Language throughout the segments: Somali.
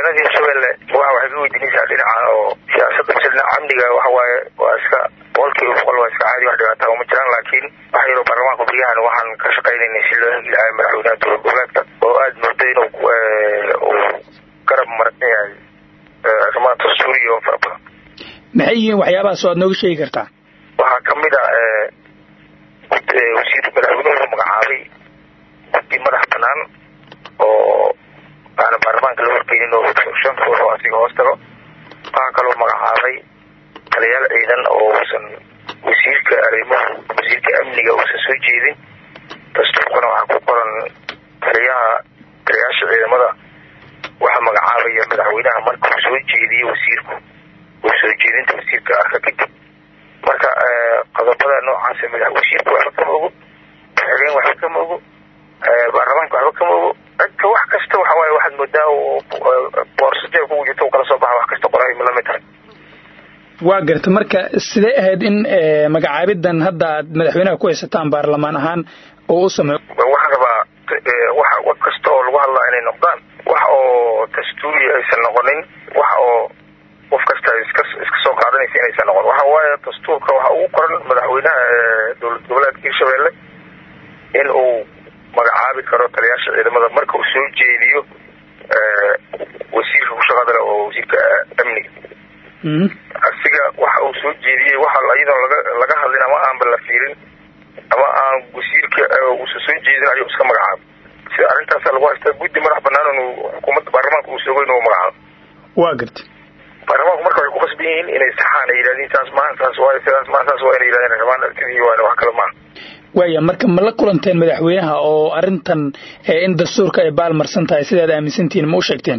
xildhibaanada hirshabelle waa waxay ka weydiinaysaa dhinaca oo siyaasadda mise dhinaca amniga waxawaaye waa iska boqolkiiba boqol waa iska caadi wax dhibaataa uma jiraan laakiin waxa yaro baarlamaanka baryahan waxaan ka shaqaynaynay si loo hegi lahaa madaxweynaha dowlad goboleedka oo aada moodo inuu uu garab maran yahay arrimaha dastuuriya oo fara badan maxay yihiin waxyaabahaas oo aad nooga sheegi kartaa waxaa kamid a wasiir madaxweynuhu magacaabay guddi madax banaan oo aana baarlamaanka la horgeynin oo shan ruux oo asiga hoos tago waxaa kaloo magacaabay taliyaal ciidan oo uusan wasiirka arrimaha wasiirka amniga uusan soo jeedin dastuurkuna waxaa ku qoran taliyaha taliyaasha ciidamada waxaa magacaabaya madaxweynaha markuu soo jeediyo wasiirku uu soo jeedinta wasiirka arka kadib marka qodobada noocaasa madax wasiirku waxba kama ogo xigeen waxba kama ogo baarlamaanka waxba kama ogo cidka wax kasta waxa waaye waxaad moodaa boorsatee kugu jirto kala soo baxa wax kasta qoray lamid tahay waa garta marka sidee ahayd in magacaabidan hadda aad madaxweynaha ku haysataan baarlamaan ahaan oo u sameeyo waxaan rabaa wax wax kasta oo lagu hadlaa inay noqdaan wax oo dastuuri aysan noqonin wax oo qof kasta iska iska soo qaadanaysa inaysan noqon waxa waaye dastuurka waxa ugu qoran madaxweynaha dowlad goboleedka hirshabelle in uu magacaabi karo taliyaasha ciidamada marka uu soo jeediyo wasiirka ku shaqada leh oo wasiirka amniga asiga waxa uu soo jeediyey waxa iyadoo laga laga hadlin ama aanba la fiirin ama aan wasiirka uusa soo jeedin ayuu iska magacaabo sida arrintaasa lagu haystaa guddi madax banaan inuu xukuumadda baarlamaanka uu soogo inuu magacaabo waa garta baarlamaanku marka waxay ku qasban yihiin inay saxaan ay yidhahdeen saas maahan saas waayo sidaas maahan saas waa inay yidhahdeen rabaan aragtidii waana wax kale maaha waaya marka ma la kulanteen madaxweynaha oo arrintan in dastuurka ay baalmarsan tahay sidaad aaminsantihiin ma u sheegteen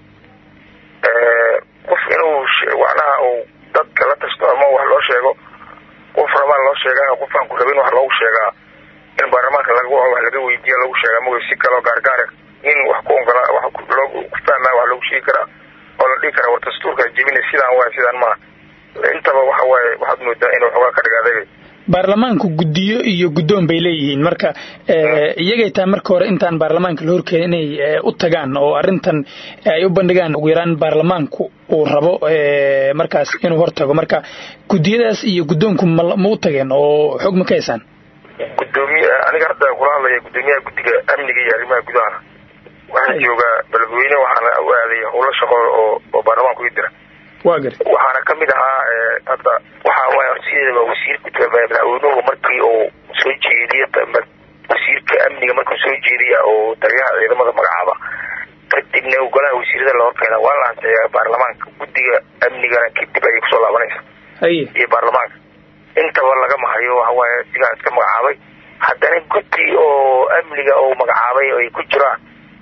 qof inuu macnaha uu dadka la tasto ama wax loo sheego qof rabaa loo sheegaa qof aan ku rabin wax loogu sheegaa in baarlamaanka laga wax laga weydiiya lagu sheegaa ma si kaloo gaargaare in wax ku ongola wax loo ku fahmaa wax loogu sheegi karaa oo la dhihi karaa war dastuurkaa jebina sidaan waay sidaan maaha intaba waxa waaye waxaad moodaa inuu xoogaa ka dhigaaday baarlamaanku guddiyo iyo guddoon bay leeyihiin marka iyagay tahay marka hore intaan baarlamaanka la horkeenin inay u tagaan oo arrintan ay u bandhigaan ugu yaraan baarlamaanku uu rabo markaas inuu hortago marka guddiyadaas iyo guddoonku ma u tageen oo xog ma ka haysaan gudoomiye aniga hadda kula hadlaya guddoomiyaha guddiga amniga iyo arrimaha gudaha waxaan joogaa beledweyne waxaana u aaday howlo shaqo oo oo baarlamaanku ii dira waa gar waxaana kamid ahaa hadda waxa waay horsideedaba wasiirka madaxweynuhu markii uu soo jeediya wasiirka amniga markuu soo jeediya oo taliyaha ciidamada magacaaba kadibna golaha wasiirada la horkeena waa la ansixiyaa baarlamaanka guddiga amnigana kadib ayay kusoo laabanaysa haye iyo baarlamaanka intaba lagama hayo waxawaaye sigaa iska magacaabay haddana guddi oo amniga oo magacaabay ay ku jiraan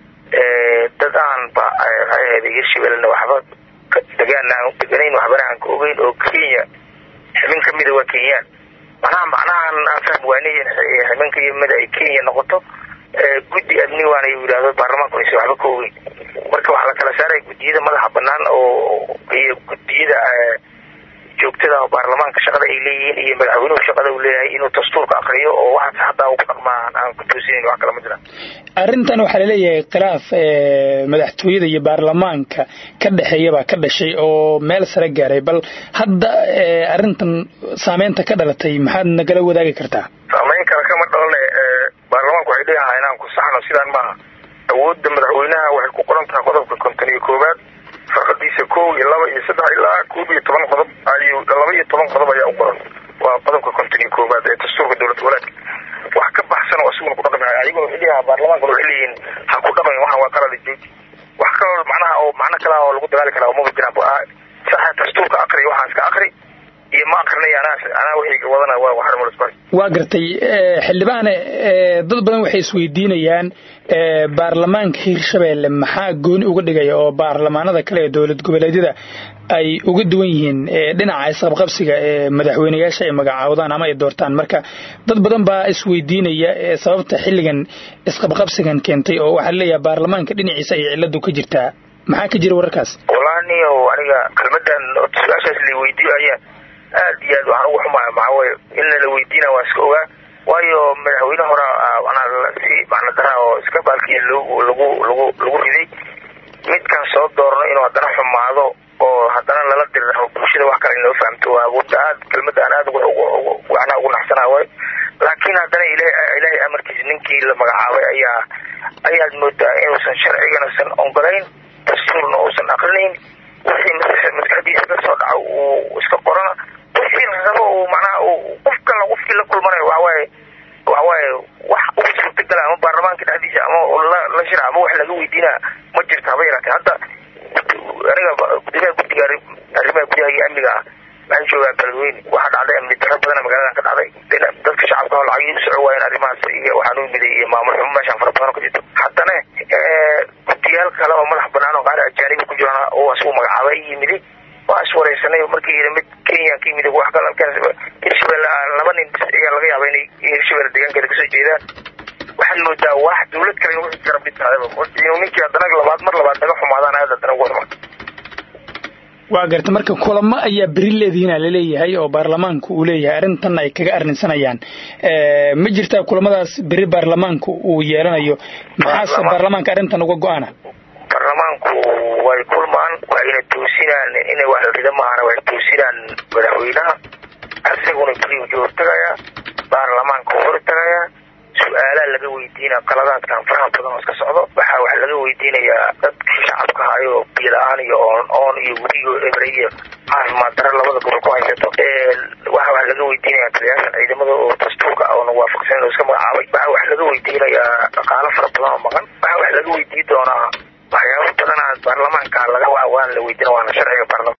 dad aan ba rayaheeda hirshabelena waxba degaan aan deganayn waxbana aan ka ogeyn oo kenya xibin kamida waa kenyaan manaha macnahan aan fahm waanay xibin kamida ay kenya noqoto guddi amni waana yidhahdo baarlamaanku aysan waxba ka ogeyn marka waxaa la kala saaray guddiyada madaxa banaan oo iyo guddiyada joogtada oo baarlamaanka shaqada ay leeyihiin iyo madaxweynuhu shaqada uu leeyahay inuu dastuurka akriyo oo waxaas hataa ugu dhaqmaan aan ku toosinayn wax kale ma jiraan arrintan waxaa laleeyahay khilaaf madaxtooyada iyo baarlamaanka ka dhexeeya baa ka dhashay oo meel sare gaaray bal hadda arrintan saameynta ka dhalatay maxaad nagala wadaagi kartaa saameyn kale kama dhalane baarlamaanku waxay leeyahay inaan ku saxno sidaan maaha awoodda madaxweynaha waxay ku qoran tahay qodobka konton iyo koowaad farqadiisa kow iyo laba iyo saddex ilaa koob iyo toban qodob ayuu laba iyo toban qodob ayaa u qoran waa qodobka konton iyo koowaad ee dastuurka dowlad goboleedka wax ka baxsan oo asiguna ku dhaqmi ayaguna waxay leeyahay baarlamaankuna waxay leeyihiin ha ku dhaqmin waxa waa qalada jooji wax kaloo macnaha oo macno kale oo lagu dagaali karaa umaba jiraan saxa dastuurka akri waxaan iska akri iyo ma akrinay anaa anaa wixii wadana waa waxarmo isku waa gartay xildhibaane dad badan waxay isweydiinayaan baarlamaanka hirshabelle maxaa gooni uga dhigaya oo baarlamaanada kale ee dowlad goboleedyada ay uga duwan yihiin dhinaca isqabqabsiga ee madaxweyneyaasha ay magacaawdaan ama ay doortaan marka dad badan baa isweydiinaya sababta xilligan isqabqabsigan keentay oo waxaa laleeyahay baarlamaanka dhinaciisa ay ciladu ka jirtaa maxaa ka jira wararkaas walaani o aniga kelmadan su-aashaas la weydiiyo ayaa aad iyo aad waxaan ugu xumaaya maxaa weye in lala weydiina waa iska ogaa waayo madaxweyne hora manaa si macna daraa oo iska baalkiya lagu lagu lagu lagu riday midkan soo doorno inuu inuu haddana xumaado oo haddana lala diriro bulshada wax kale inoo fahamto waa aad kelmada aan aad macnaha ugu naxsanaa waay laakiin haddana ilaahay amarkiisa ninkii la magacaabay ayaa ayaad moodaa inuusan sharciganausan ogolayn dastuurna uusan akrinayn wixii maskaxdiisa ka soo dhaco uu iska qorana wixii rabo uu macnaha qof kala qofkii la kulmanayo waxawaaye waxawaaye wax ugu suurtagala ama baarlamaanka dhexdiisa ama la shira ama wax laga weydiina ma jirto haba yaraatee hadda aniga gudoomiyaha guddiga arrimaha gudaha iyo amniga ah waxaan joogaa beledweyne waxaa dhacday amni daro badana magaaladan ka dhacday dadka shacabka oo lacagii u soco waayeen arrimahaas iyo waxaan u yimiday iyo maamul xumo meeshaan fara badan oo ka jirto haddana guddiyaal kale oo madax banaan oo qaar ajaanibi ku jiraan oo asugu magacaabay yimidi waa is wareysanay markii yidhi mid kenya ka yimid wax kale hirshabelle laba nin bis ayaa laga yaaba inay hirshabelle deegaankeeda kasoo jeedaan waxaad moodaa wax dawlad kale in wixii garab dhigtaadaba ninkii haddana labaad mar labaad naga xumaadaan aad haddana ugu hormarta waa garta marka kulamo ayaa beri leedihiina laleeyahay oo baarlamaanku uu leeyahay arrintan ay kaga arrinsanayaan ma jirtaa kulamadaas beri baarlamaanku uu yeelanayo maxaase baarlamaanka arrintan uga go-ana baarlamaanku way kulmaan waayna toosinaan inay wax la rida maahana way toosinaan madaxweynaha isaguna beri uja hortagayaa baarlamaanka u hortagayaa su-aalaa laga weydiina qaladaadkan faraha badan oo iska socdo waxaa wax laga weydiinayaa dadkii shacabka hayo biyo la-aan iyo oon oon iyo weligo ebre iyo caafimaad daro labada gobol ku haysato waxa wax laga weydiinayaa taliyaashan ciidamada oo dastuurka oona waafaqsan oo iska magacaabay waxaa wax laga weydiinayaa dhaqaalo fara badan oo maqan waxaa wax laga weydiin doonaa waxyaabo badana baarlamaanka laga waan la weydiina waana sharciga baarlamaan